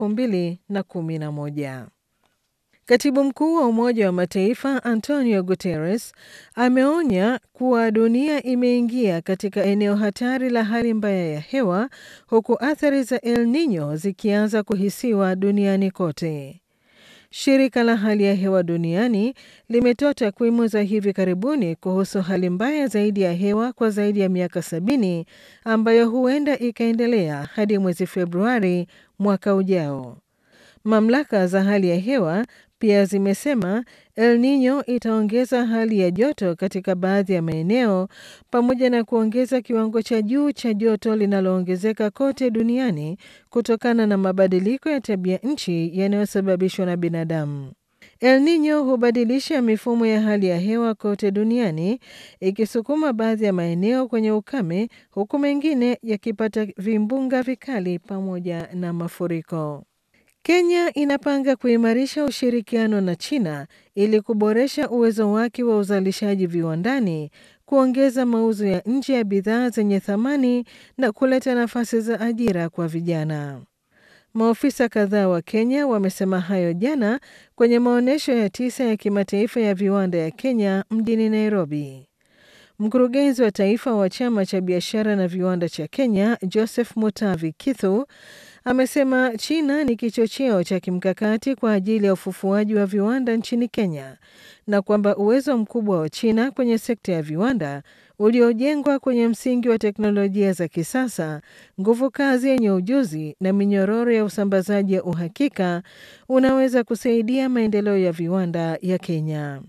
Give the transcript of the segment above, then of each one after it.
2011. Katibu mkuu wa Umoja wa Mataifa Antonio Guterres ameonya kuwa dunia imeingia katika eneo hatari la hali mbaya ya hewa huku athari za El Nino zikianza kuhisiwa duniani kote. Shirika la hali ya hewa duniani limetoa takwimu za hivi karibuni kuhusu hali mbaya zaidi ya hewa kwa zaidi ya miaka sabini ambayo huenda ikaendelea hadi mwezi Februari mwaka ujao. Mamlaka za hali ya hewa pia zimesema El Nino itaongeza hali ya joto katika baadhi ya maeneo pamoja na kuongeza kiwango cha juu cha joto linaloongezeka kote duniani kutokana na mabadiliko ya tabia nchi yanayosababishwa na binadamu. El Nino hubadilisha mifumo ya hali ya hewa kote duniani ikisukuma baadhi ya maeneo kwenye ukame huku mengine yakipata vimbunga vikali pamoja na mafuriko. Kenya inapanga kuimarisha ushirikiano na China ili kuboresha uwezo wake wa uzalishaji viwandani, kuongeza mauzo ya nje ya bidhaa zenye thamani na kuleta nafasi za ajira kwa vijana. Maofisa kadhaa wa Kenya wamesema hayo jana kwenye maonyesho ya tisa ya kimataifa ya viwanda ya Kenya mjini Nairobi. Mkurugenzi wa taifa wa chama cha biashara na viwanda cha Kenya, Joseph Mutavi Kithu, amesema China ni kichocheo cha kimkakati kwa ajili ya ufufuaji wa viwanda nchini Kenya na kwamba uwezo mkubwa wa China kwenye sekta ya viwanda uliojengwa kwenye msingi wa teknolojia za kisasa, nguvu kazi yenye ujuzi na minyororo ya usambazaji ya uhakika unaweza kusaidia maendeleo ya viwanda ya Kenya.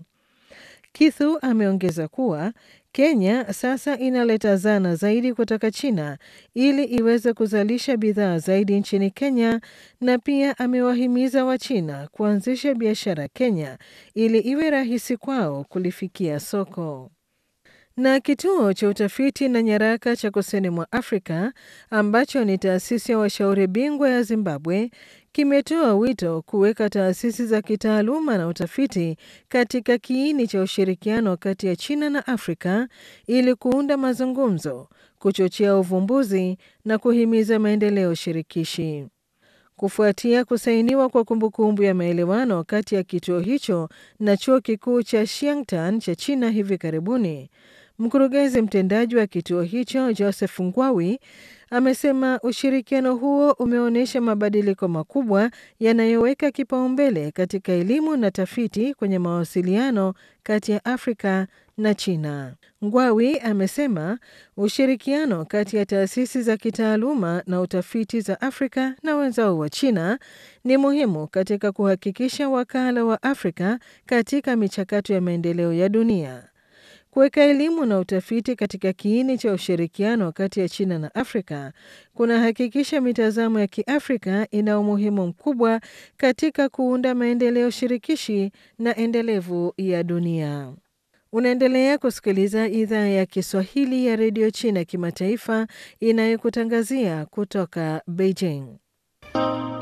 Kithu ameongeza kuwa Kenya sasa inaleta zana zaidi kutoka China ili iweze kuzalisha bidhaa zaidi nchini Kenya na pia amewahimiza Wachina kuanzisha biashara Kenya ili iwe rahisi kwao kulifikia soko. Na kituo cha utafiti na nyaraka cha kusini mwa Afrika ambacho ni taasisi ya washauri bingwa ya Zimbabwe kimetoa wito kuweka taasisi za kitaaluma na utafiti katika kiini cha ushirikiano kati ya China na Afrika ili kuunda mazungumzo, kuchochea uvumbuzi na kuhimiza maendeleo shirikishi. Kufuatia kusainiwa kwa kumbukumbu ya maelewano kati ya kituo hicho na chuo kikuu cha Xiangtan cha China hivi karibuni, mkurugenzi mtendaji wa kituo hicho Joseph Ngwawi amesema ushirikiano huo umeonyesha mabadiliko makubwa yanayoweka kipaumbele katika elimu na tafiti kwenye mawasiliano kati ya Afrika na China. Ngwawi amesema ushirikiano kati ya taasisi za kitaaluma na utafiti za Afrika na wenzao wa China ni muhimu katika kuhakikisha wakala wa Afrika katika michakato ya maendeleo ya dunia. Kuweka elimu na utafiti katika kiini cha ushirikiano kati ya China na Afrika kunahakikisha mitazamo ya Kiafrika ina umuhimu mkubwa katika kuunda maendeleo shirikishi na endelevu ya dunia. Unaendelea kusikiliza idhaa ya Kiswahili ya redio China kimataifa inayokutangazia kutoka Beijing.